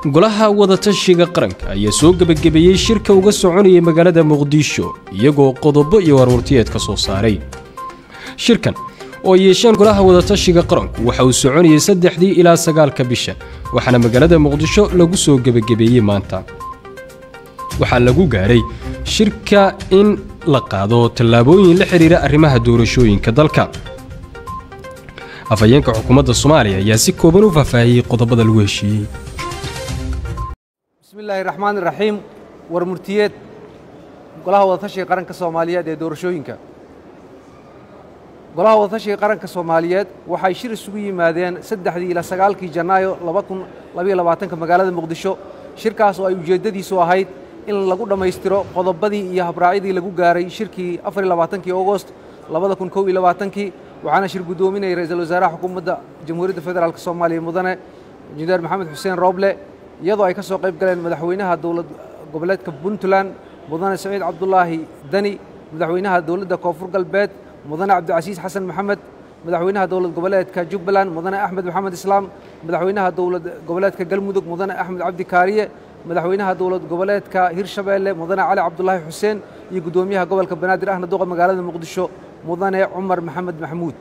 golaha wadatashiga qaranka ayaa soo gebagabeeyey shirka uga soconayay magaalada muqdisho iyagoo qodobo iyo warwartiyeed ka soo saaray shirkan oo ay yeesheen golaha wadatashiga qaranku waxa uu soconayay saddexdii ilaa sagaalka bisha waxaana magaalada muqdisho lagu soo gebagabeeyey maanta waxaa lagu gaaray shirka in la qaado tallaabooyin la xidhiira arrimaha doorashooyinka dalka afhayeenka xukuumadda soomaaliya ayaa si kooban u faahfaahiyey qodobada lagu heshiiyey bismi illaahi raxmaan iraxiim war murtiyeed golaha wadatashiga qaranka soomaaliyeed ee doorashooyinka golaha wadatashiga qaranka soomaaliyeed waxay shir isugu yimaadeen saddexdii ilaa sagaalkii janaayo laba kun labayo labaatanka magaalada muqdisho shirkaas oo ay ujeeddadiisu ahayd in lagu dhammaystiro qodobadii iyo habraacyadii lagu gaaray shirkii afariyo labaatankii augost labada kun kow iyo labaatankii waxaana shir guddoominayay ra-iisul wasaaraha xukuumadda jamhuuriyadda federaalk soomaaliya mudane injineer maxamed xuseen rooble iyadoo ay ka soo qayb galeen madaxweynaha dowlad goboleedka puntland mudane saciid cabdulaahi dani madaxweynaha dowladda koonfur galbeed mudane cabdicasiis xasan maxamed madaxweynaha dowlad goboleedka jubbaland mudane axmed maxamed islaam madaxweynaha dowlad goboleedka galmudug mudane axmed cabdi kaariye madaxweynaha dowlad goboleedka hirshabeelle mudane cali cabdulaahi xuseen iyo guddoomiyaha gobolka banaadir ahna duqa magaalada muqdisho mudane cumar maxamed maxamuud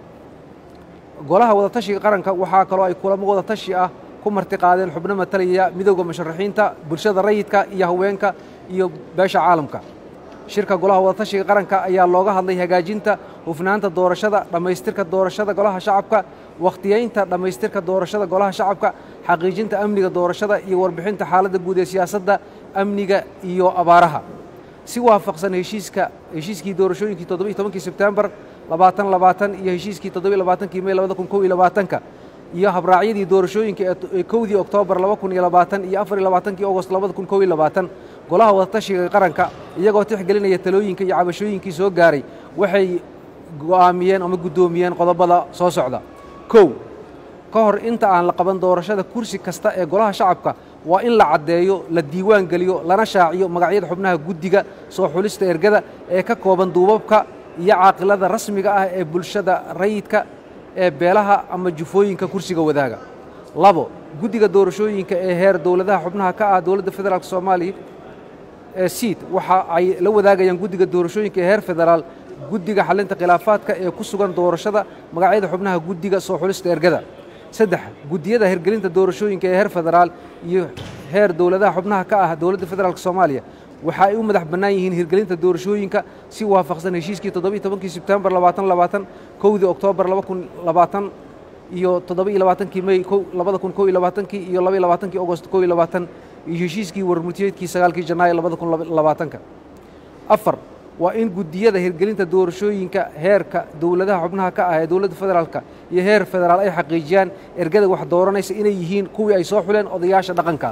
golaha wadatashiga qaranka waxaa kaloo ay kulamo wadatashi ah ku marti qaadeen xubno matalaya midowda musharaxiinta bulshada rayidka iyo haweenka iyo beesha caalamka shirka golaha wadatashiga qaranka ayaa looga hadlay hagaajinta hufnaanta doorashada dhammaystirka doorashada golaha shacabka wakhtiyeynta dhammaystirka doorashada golaha shacabka xaqiijinta amniga doorashada iyo warbixinta xaaladda guud ee siyaasadda amniga iyo abaaraha si waafaqsan heshiiska heshiiskii doorashooyinkii toddobiyo tobankii sebtembar labaatan labaatan iyo heshiiskii toddobiyo labaatankii mey labada kun kow iyo labaatanka iyo habraacyadii doorashooyinka ee kowdii oktoobar laba kun iyo labaatan iyo afar iyo labaatankii ogost labada kun kow iyo labaatan golaha wadatashiga qaranka iyagoo tixgelinaya talooyinka iyo cabashooyinkii soo gaaray waxay go'aamiyeen ama guddoomiyeen qodobada soo socda kow ka hor inta aan la qaban doorashada kursi kasta ee golaha shacabka waa in la caddeeyo la diiwaan geliyo lana shaaciyo magacyada xubnaha guddiga soo xulista ergada ee ka kooban duubabka iyo caaqilada rasmiga ah ee bulshada rayidka ee beelaha ama jufooyinka kursiga wadaaga labo guddiga doorashooyinka ee heer dowladaha xubnaha ka ah dowladda federaalk soomaaliya ee siid waxa ay la wadaagayaan guddiga doorashooyinka ee heer federaal guddiga xalinta khilaafaadka ee ku sugan doorashada magacyada xubnaha guddiga soo xulista ergada saddex guddiyada hirgelinta doorashooyinka ee heer federaal iyo heer dowladaha xubnaha ka ah dowladda federaalk soomaaliya waxa ay u madax bannaan yihiin hirgelinta doorashooyinka si waafaqsan heshiiskii toddobiyo tobankii sebtembar labaatan labaatan kowdii oktoobar laba kun labaatan iyo toddoba-iyo labaatankii mey labada kun kow iyo labaatankii iyo labaiyo labaatankii ogost kow iyo labaatan iyo heshiiskii warmurtiyeedkii sagaalkii janaayo labada kun labaatanka afar waa in guddiyada hirgelinta doorashooyinka heerka dowladaha xubnaha ka ah ee dowladda federaalka iyo heer federaal ay xaqiijiyaan ergada wax dooranaysa inay yihiin kuwii ay soo xuleen odayaasha dhaqanka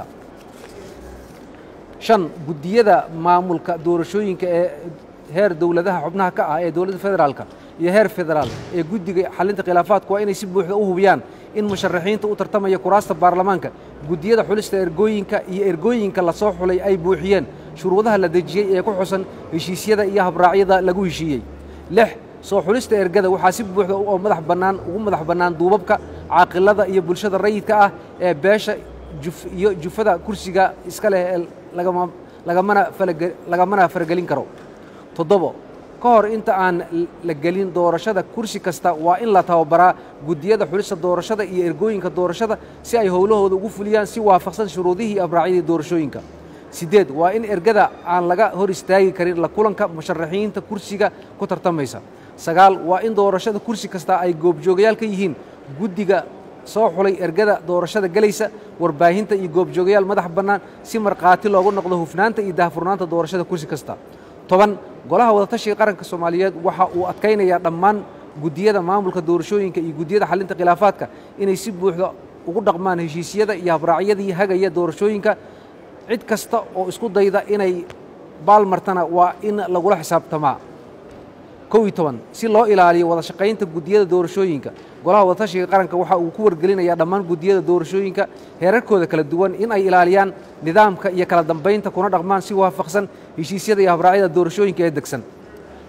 shan guddiyada maamulka doorashooyinka ee heer dowladaha xubnaha ka ah ee dowladda federaalka iyo heer federaal ee guddiga xalinta khilaafaadku waa inay si buuxda u hubiyaan in musharaxiinta u tartamaya kuraasta baarlamaanka guddiyada xulista ergooyinka iyo ergooyinka la soo xulay ay buuxiyeen shuruudaha la dejiyey ee ku xusan heshiisyada iyo habraacyada lagu heshiiyey lix soo xulista ergada waxaa si buuxda oo madax bannaan ugu madax bannaan duubabka caaqilada iyo bulshada rayidka ah ee beesha iyo jufada kursiga iska leh ee lagamana faragelin karo toddobo ka hor inta aan la gelin doorashada kursi kasta waa in la tababaraa guddiyada xulista doorashada iyo ergooyinka doorashada si ay howlahooda ugu fuliyaan si waafaqsan shuruudihii abraacyadii doorashooyinka siddeed waa in ergada aan laga hor istaagi karin la kulanka musharaxiinta kursiga ku tartamaysa sagaal waa in doorashada kursi kasta ay goobjoogayaal ka yihiin guddiga soo xulay ergada doorashada gelaysa warbaahinta iyo goobjoogayaal madax bannaan si markhaati loogu noqdo hufnaanta iyo daahfurnaanta doorashada kursi kasta toban golaha wadatashiga qaranka soomaaliyeed waxa uu adkaynayaa dhammaan guddiyada maamulka doorashooyinka iyo guddiyada xalinta khilaafaadka inay si buuxda ugu dhaqmaan heshiisyada iyo habraacyadii hagaya doorashooyinka cid kasta oo isku dayda inay baalmartana waa in lagula xisaabtamaa kow iyo toban si loo ilaaliyo wada shaqaynta guddiyada doorashooyinka golaha wadatashiga qaranka waxa uu ku wargelinayaa dhammaan guddiyada doorashooyinka heerarkooda kala duwan in ay ilaaliyaan nidaamka iyo kala dambaynta kuna dhaqmaan si waafaqsan heshiisyada iyo habraacyada doorashooyinka ee degsan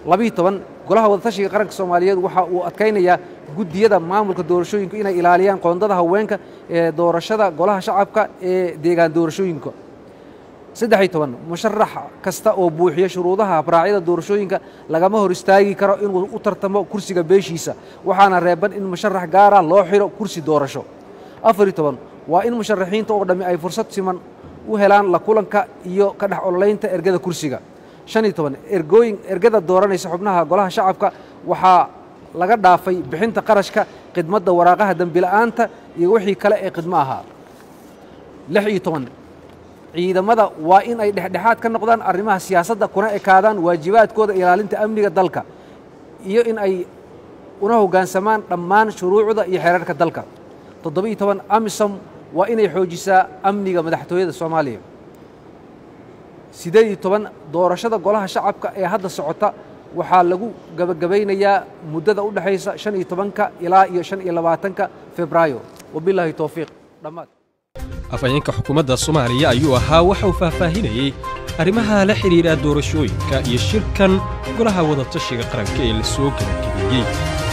labiiyo toban golaha wadatashiga qaranka soomaaliyeed waxa uu adkaynayaa guddiyada maamulka doorashooyinka inay ilaaliyaan qoondada haweenka ee doorashada golaha shacabka ee deegaan doorashooyinka saddexiyo toban musharax kasta oo buuxiya shuruudaha habraacyada doorashooyinka lagama hor istaagi karo inuu u tartamo kursiga beeshiisa waxaana reeban in musharax gaara loo xiro kursi doorasho afariyo toban waa in musharaxiinta oo dhammi ay fursad siman u helaan la kulanka iyo ka dhex ololaynta ergada kursiga shan iyo toban ergooyin ergada dooranaysa xubnaha golaha shacabka waxaa laga dhaafay bixinta qarashka khidmadda waraaqaha dembila'aanta iyo wixii kale ee khidmo ahaa lix iyo toban ciidamada waa in ay dhexdhexaad ka noqdaan arrimaha siyaasadda kuna ekaadaan waajibaadkooda ilaalinta amniga dalka iyo in ay una hoggaansamaan dhammaan shuruucda iyo xeerarka dalka toddobiiyo toban amisom waa inay xoojisaa amniga madaxtooyada soomaaliya siddeed iyo toban doorashada golaha shacabka ee hadda socota waxaa lagu gabagabaynayaa muddada u dhexaysa shan iyo tobanka ilaa iyo shan iyo labaatanka febraayo wabilaahi towfiiq dhammaad afhayeenka xukuumadda soomaaliya ayuu ahaa waxa uu faahfaahinayey arrimaha la xidhiidha doorashooyinka iyo shirkan golaha wadatashiga qaranka ee la soo gabagabeeyey